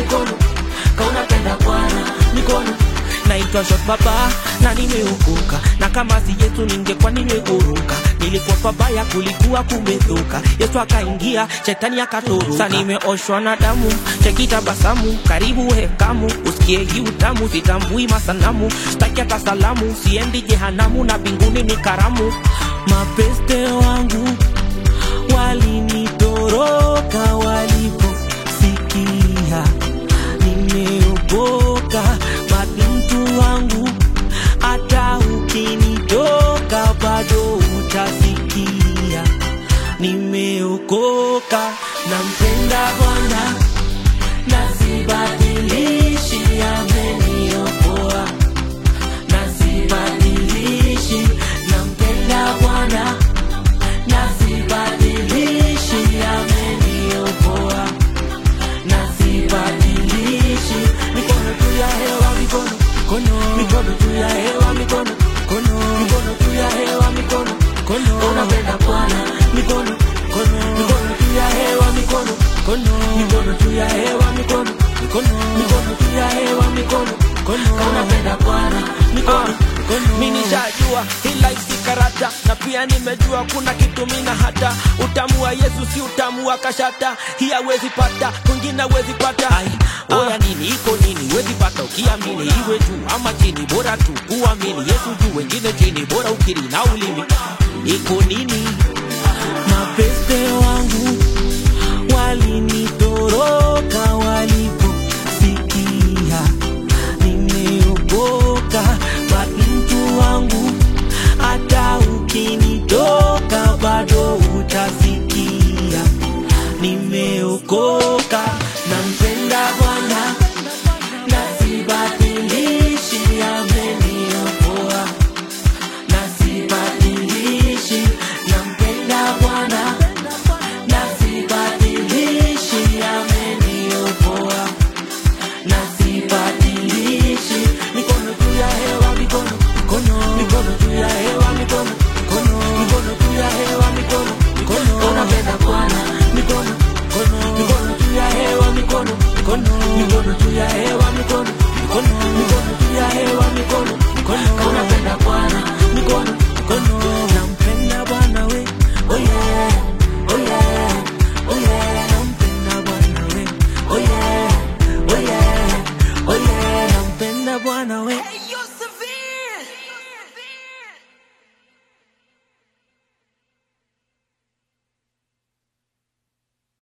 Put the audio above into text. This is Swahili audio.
mikono kaunapenda bwana mikono naitwa shot baba na nimeokoka na kama si yesu ningekuwa nimeguruka nilikuwa pabaya kulikuwa kumedhuka yesu akaingia shetani akatoroka sa nimeoshwa na damu chekitabasamu karibu hekamu usikie hii utamu sitambui masanamu staki hata salamu siendi jehanamu na mbinguni ni karamu mapeste wangu walinitoroka waliposikia nimeokoka mabintu wangu hata ukinitoka bado utasikia nimeokoka nampenda bwana nasibadilishi ameniokoa nasibadilishi nampenda bwana nasibadilishi ameniokoa nasibadilishi mikono juu ya hewa mikono mikono mikono juu ya hewa mikono mikono mikono juu ya hewa mikono mikono unapenda bwana mikono mikono mikono juu ya hewa mikono mikono mikono juu ya hewa mikono mikono mikono juu ya hewa mikono mikono unapenda bwana mikono mi nishajua hii life si karata na pia nimejua kuna kitu mina hata utamu wa yesu si utamu wa kashata hii hawezi pata kwingine hawezi pata Ai, oya nini iko nini wezi pata ukiamini iwe juu ama chini bora tu kuamini yesu juu wengine chini bora ukiri na ulimi iko nini